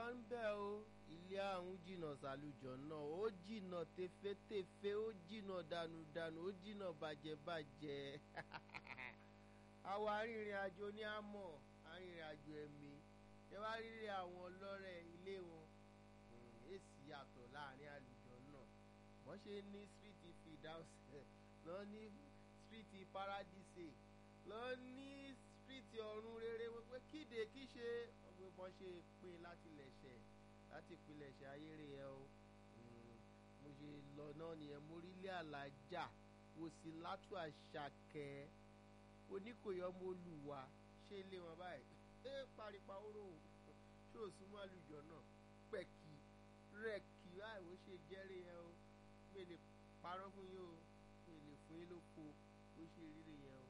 ń bẹ̀ o ilé àrùn jìnnà sàlùjọ náà ó jìnnà tefetefe ó jìnnà dànùdànù ó jìnnà bàjẹ́bàjẹ́ àwọn arìnrìn àjò ní àmọ́ arìnrìn àjò ẹ̀mí ẹ wá rírí àwọn ọlọ́rẹ̀ ilé wọn èsì yàtọ̀ láàrin àlùjọ náà wọ́n ṣe ní síríìtì fìdáùsì lọ́ ní síríìtì paradíṣe lọ́ ní síríìtì ọ̀run rere wọ́n pé kíde kí ṣe ọgbẹ́ bọ́n ṣe pín láti lẹ̀ṣẹ̀ láti pilẹ̀ṣẹ̀ ayére yẹn o mo ṣe lọ náà nìyẹn mo rí ilé alájà wò sí látú àṣàkẹ́ oníkòyọ́ mo lù wá ṣé ilé wọn báyìí ẹ paripa oró ṣé ò súnmọ́ àlùjọ náà pẹ̀kì rẹ̀kì báyìí ó ṣe jẹ́rìí yẹn o mi lè parọ́ fún yín o mi lè fún yín lóko ó ṣe rírì yẹn o